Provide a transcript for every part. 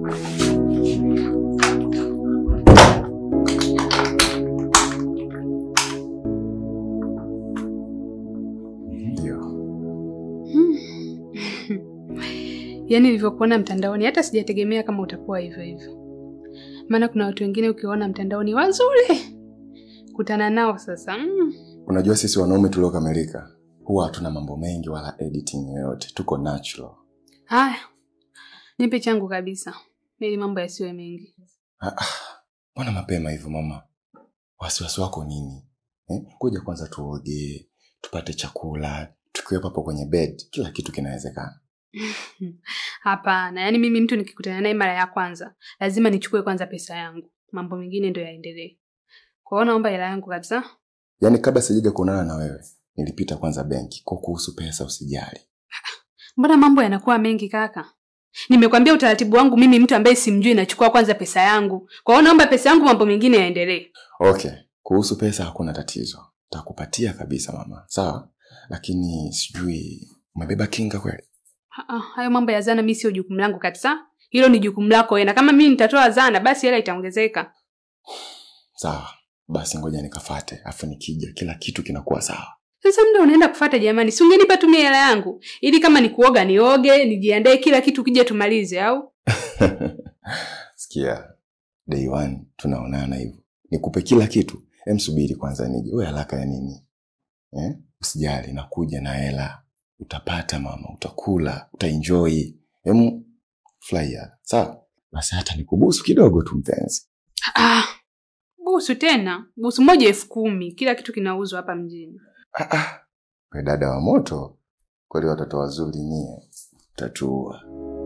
Ndio. Yaani nilivyokuona mtandaoni hata sijategemea kama utakuwa hivyo hivyo, maana kuna watu wengine ukiwaona mtandaoni wazuri, kutana nao sasa mm. Unajua sisi wanaume tuliokamilika huwa hatuna mambo mengi wala editing yoyote, tuko natural. Haya, nipe changu kabisa, ili mambo yasiwe mengi. Ah, ah, Mbona mapema hivyo mama? Wasiwasi wako nini eh? Kuja kwanza tuoge, tupate chakula, tukiwepo hapo kwenye bed, kila kitu kinawezekana. Hapana, yaani mimi mtu nikikutana naye mara ya kwanza lazima nichukue kwanza pesa yangu, mambo mengine ndio yaendelee. Kwa hiyo naomba hela yangu kabisa. Yaani kabla sijaja kuonana na wewe, nilipita kwanza benki. Kwa kuhusu pesa usijali. Mbona mambo yanakuwa mengi kaka? Nimekwambia utaratibu wangu mimi, mtu ambaye simjui, nachukua kwanza pesa yangu. Kwa hiyo naomba pesa yangu, mambo mengine yaendelee. Okay, kuhusu pesa hakuna tatizo, takupatia kabisa mama, sawa. Lakini sijui umebeba kinga kweli? Ah, ah, hayo mambo ya zana mimi sio jukumu langu kabisa. Hilo ni jukumu lako wewe, na kama mimi nitatoa zana, basi hela itaongezeka. Sawa, basi ngoja nikafate, afu nikija kila kitu kinakuwa sawa. Sasa muda unaenda kufata jamani, si ungenipa tu mimi hela yangu ili kama ni kuoga nioge, nijiandae kila kitu, kija tumalize au? Sikia, day one tunaonana hivyo, nikupe kila kitu. Em, subiri kwanza nije. Wewe haraka ya nini eh? Usijali, nakuja na hela, utapata mama, utakula, utaenjoy. Em, furahia sawa. Basi hata nikubusu kidogo tu mpenzi. Ah, busu tena, busu moja elfu kumi. Kila kitu kinauzwa hapa mjini. Ah, ah. We dada wa moto kweli, watoto wazuri nyie, tatua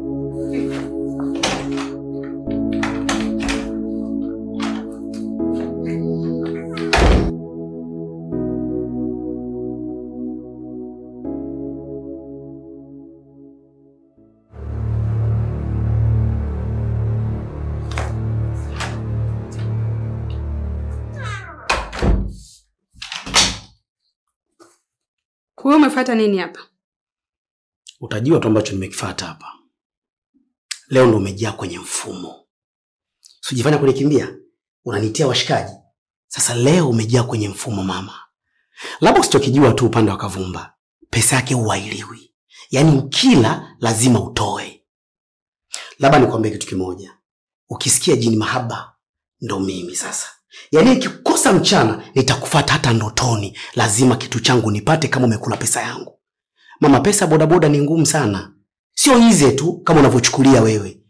Wewe umefuata nini hapa? Utajua tu ambacho nimekifata hapa. Leo ndo umejaa kwenye mfumo, sijifanya kunikimbia, unanitia washikaji. Sasa leo umejaa kwenye mfumo mama. Labda usichokijua tu upande wa Kavumba, pesa yake huailiwi, yaani ukila lazima utoe. Labda nikwambie kitu kimoja, ukisikia jini mahaba ndo mimi sasa. Yaani nikikosa mchana nitakufata hata ndotoni, lazima kitu changu nipate kama umekula pesa yangu. Mama, pesa bodaboda ni ngumu sana, sio ize tu kama unavyochukulia wewe.